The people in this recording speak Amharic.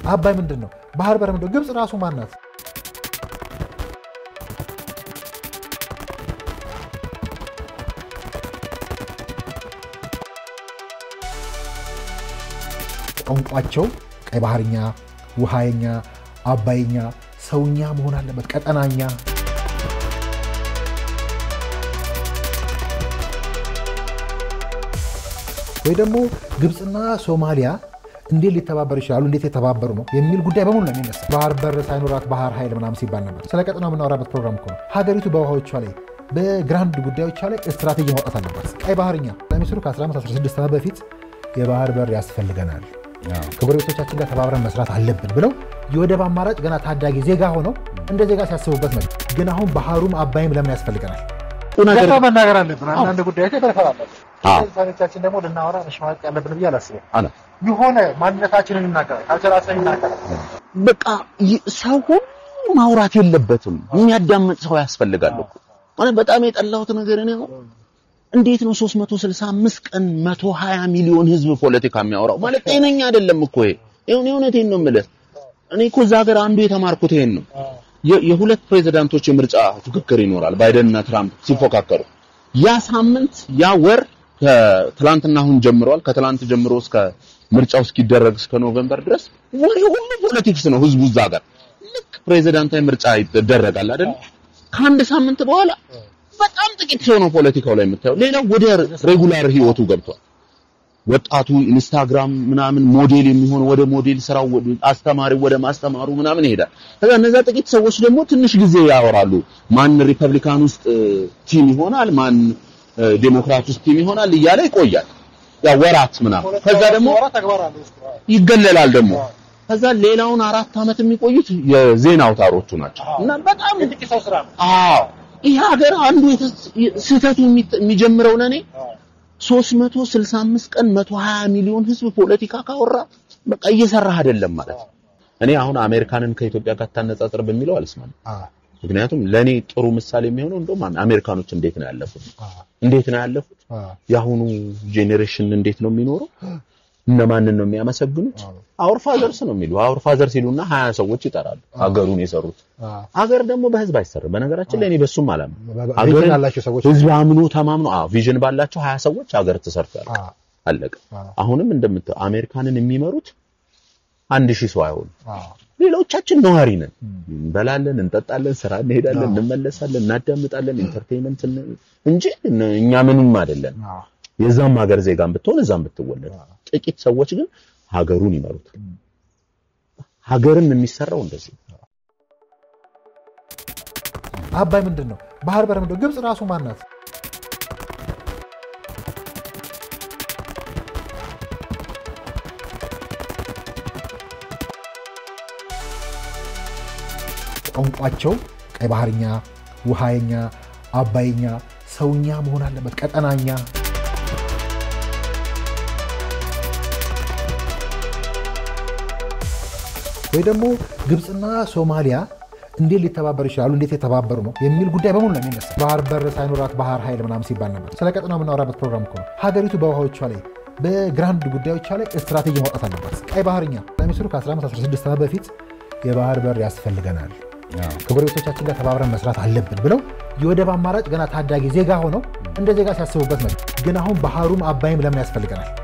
አባይ ምንድን ነው? ባህር በር ምንድን ነው? ግብፅ ራሱ ማናት? ቋንቋቸው ቀይ ባህርኛ፣ ውሃየኛ፣ አባይኛ፣ ሰውኛ መሆን አለበት። ቀጠናኛ ወይ ደግሞ ግብፅና ሶማሊያ እንዴት ሊተባበሩ ይችላሉ? እንዴት የተባበሩ ነው የሚል ጉዳይ በሙሉ ነው የሚነሳ። ባህር በር ሳይኖራት ባህር ኃይል ምናምን ሲባል ነበር። ስለ ቀጠናው የምናወራበት ፕሮግራም እኮ ነው። ሀገሪቱ በውሃዎቿ ላይ በግራንድ ጉዳዮቿ ላይ ስትራቴጂ ማውጣት አለባት። ቀይ ባህርኛ ሚኒስትሩ ከ1516 ዓመት በፊት የባህር በር ያስፈልገናል ከጎረቤቶቻችን ጋር ተባብረን መስራት አለብን ብለው የወደብ አማራጭ ገና ታዳጊ ዜጋ ሆነው እንደ ዜጋ ሲያስቡበት ነው። ግን አሁን ባህሩም አባይም ለምን ያስፈልገናል? ነገር መናገር አለብን። አንዳንድ ጉዳዮች በረፈር አለብን። ሳቻችን ደግሞ ልናወራ መሸማቀቅ ያለብን ብዬ አላስብም። የሆነ ማንነታችንን ይናገራል፣ ካልቸራችንን ይናገራል። በቃ ሰው ሁሉ ማውራት የለበትም። የሚያዳምጥ ሰው ያስፈልጋል እኮ ማለት በጣም የጠላሁት ነገር እኔ እንዴት ነው 365 ቀን 120 ሚሊዮን ህዝብ ፖለቲካ የሚያወራው? ማለት ጤነኛ አይደለም እኮ ይሄ። ይሁን እውነቴን ነው የምልህ። እኔ እኮ እዛ ሀገር አንዱ የተማርኩት ይሄን ነው። የሁለት ፕሬዝዳንቶች የምርጫ ፉክክር ይኖራል፣ ባይደን እና ትራምፕ ሲፎካከሩ። ያ ሳምንት ያ ወር ከትላንትና አሁን ጀምረዋል። ከትላንት ጀምሮ እስከ ምርጫው እስኪደረግ እስከ ኖቬምበር ድረስ ወሬ ሁሉ ፖለቲክስ ነው ህዝቡ እዛ ሀገር። ልክ ፕሬዝዳንታዊ ምርጫ ይደረጋል አይደል? ከአንድ ሳምንት በኋላ በጣም ጥቂት ሰው ነው ፖለቲካው ላይ የምታየው። ሌላው ወደ ሬጉላር ህይወቱ ገብቷል። ወጣቱ ኢንስታግራም ምናምን ሞዴል የሚሆን ወደ ሞዴል ስራው፣ አስተማሪው ወደ ማስተማሩ ምናምን ይሄዳል። ከዛ እነዛ ጥቂት ሰዎች ደግሞ ትንሽ ጊዜ ያወራሉ። ማን ሪፐብሊካን ውስጥ ቲም ይሆናል፣ ማን ዴሞክራት ውስጥ ቲም ይሆናል እያለ ይቆያል። ያ ወራት ምናምን። ከዛ ደግሞ ይገለላል ደግሞ ከዛ ሌላውን አራት ዓመት የሚቆዩት የዜና አውታሮቹ ናቸው እና በጣም አዎ ይሄ ሀገር አንዱ ስህተቱ የሚጀምረው ለኔ 365 ቀን 120 ሚሊዮን ህዝብ ፖለቲካ ካወራ በቃ እየሰራህ አይደለም ማለት ነው። እኔ አሁን አሜሪካንን ከኢትዮጵያ ጋር ታነጻጽር በሚለው አልስማማም። ምክንያቱም ለኔ ጥሩ ምሳሌ የሚሆነው እንደውም አሜሪካኖች እንዴት ነው ያለፉት? እንዴት ነው ያለፉት? የአሁኑ ጄኔሬሽን እንዴት ነው የሚኖረው? እነማንን ነው የሚያመሰግኑት? አውር ፋዘርስ ነው የሚሉ አውር ፋዘር ሲሉና ሀያ ሰዎች ይጠራሉ ሀገሩን የሰሩት። ሀገር ደግሞ በህዝብ አይሰራም። በነገራችን ላይ እኔ በሱም አላምንም። ቪዥን ያላቸው ሰዎች ህዝብ አምኖ ተማምኖ አዎ ቪዥን ባላቸው ሀያ ሰዎች ሀገር ተሰርቷል። አለቀ። አሁንም እንደምታየው አሜሪካንን የሚመሩት አንድ ሺህ ሰው አይሆኑ። ሌሎቻችን ነዋሪ ነን። እንበላለን፣ እንጠጣለን፣ ስራ እንሄዳለን፣ እንመለሳለን፣ እናዳምጣለን፣ ኢንተርቴይንመንት እንጂ እኛ ምንም አይደለም። የዛም ሀገር ዜጋም ብትሆን እዛም ብትወለድ ጥቂት ሰዎች ግን ሀገሩን ይመሩታል። ሀገርም የሚሰራው እንደዚህ አባይ ምንድን ነው? ባህር በር ምንድን ነው? ግብፅ ራሱ ማናት? ቋንቋቸው ቀይ ባህርኛ፣ ውሃየኛ፣ አባይኛ፣ ሰውኛ መሆን አለበት። ቀጠናኛ ወይ ደግሞ ግብፅና ሶማሊያ እንዴት ሊተባበሩ ይችላሉ? እንዴት የተባበሩ ነው የሚል ጉዳይ በሙሉ ነው የሚነሳ። ባህር በር ሳይኖራት ባህር ኃይል ምናምን ሲባል ነበር። ስለ ቀጠናው የምናወራበት ፕሮግራም እኮ ነው። ሀገሪቱ በውሃዎቿ ላይ በግራንድ ጉዳዮቿ ላይ ስትራቴጂ ማውጣት አለባት። ቀይ ባህርኛ ሚኒስትሩ ከ1516 ዓመት በፊት የባህር በር ያስፈልገናል ከጎረቤቶቻችን ጋር ተባብረን መስራት አለብን ብለው የወደብ አማራጭ ገና ታዳጊ ዜጋ ሆነው እንደ ዜጋ ሲያስቡበት ነው። ግን አሁን ባህሩም አባይም ለምን ያስፈልገናል?